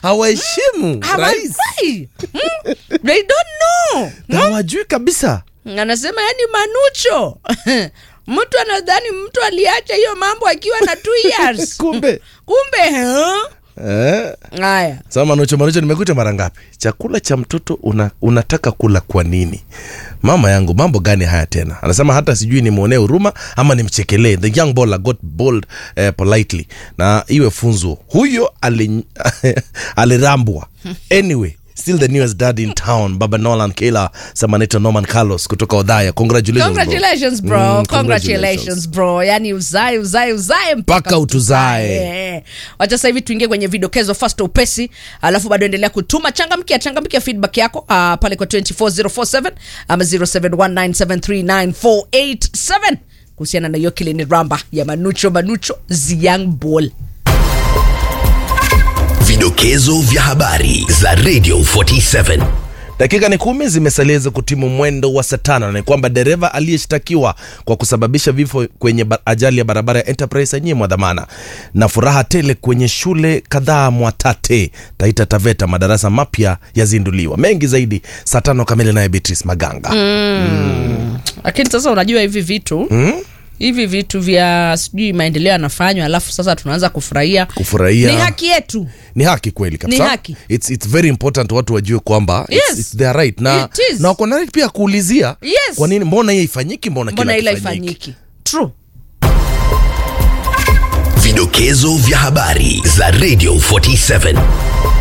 hawaheshimu rais hawafai Hmm? they don't know na hawajui kabisa anasema yani manucho mtu anadhani mtu aliacha hiyo mambo akiwa na two years kumbe kumbe huh? eh. haya Sasa Manucho, Manucho, nimekuita mara ngapi? Chakula cha mtoto una, unataka kula kwa nini? Mama yangu, mambo gani haya tena? Anasema hata sijui nimwonee huruma ama nimchekelee. The young baller got bold eh, politely, na iwe funzo. Huyo ali- alirambwa anyway still the newest dad in town baba nolan kila samanito norman carlos kutoka odhaya congratulations, bro. congratulations bro Mm, congratulations bro yani uzae uzae uzae Mpaka utuzae. Eh. wacha sasa hivi tuingie kwenye vidokezo fast upesi alafu bado endelea kutuma changamkia changamkia feedback yako uh, pale kwa 24047 ama 0719739487 kuhusiana na hiyo kilini ramba ya manucho manucho ziang ball Vidokezo vya habari za Radio 47. dakika ni kumi zimesalia za kutimu mwendo wa saa tano na ni kwamba dereva aliyeshtakiwa kwa kusababisha vifo kwenye ba- ajali ya barabara ya enterprise anyimwa dhamana na furaha tele kwenye shule kadhaa mwatate taita taveta madarasa mapya yazinduliwa mengi zaidi saa tano kamili naye beatrice maganga lakini sasa unajua hivi vitu Hmm? hivi vitu vya sijui maendeleo yanafanywa alafu sasa tunaanza kufurahia kufurahia ni haki yetu ni haki kweli kabisa Ni haki. it's, it's very important watu wajue kwamba Yes. it's, it's their right na, It is. na wako na right pia kuulizia Yes. kwa nini mbona hiyo ifanyiki mbona, mbona kila ila kifanyiki ifanyiki true Vidokezo vya habari za Radio 47.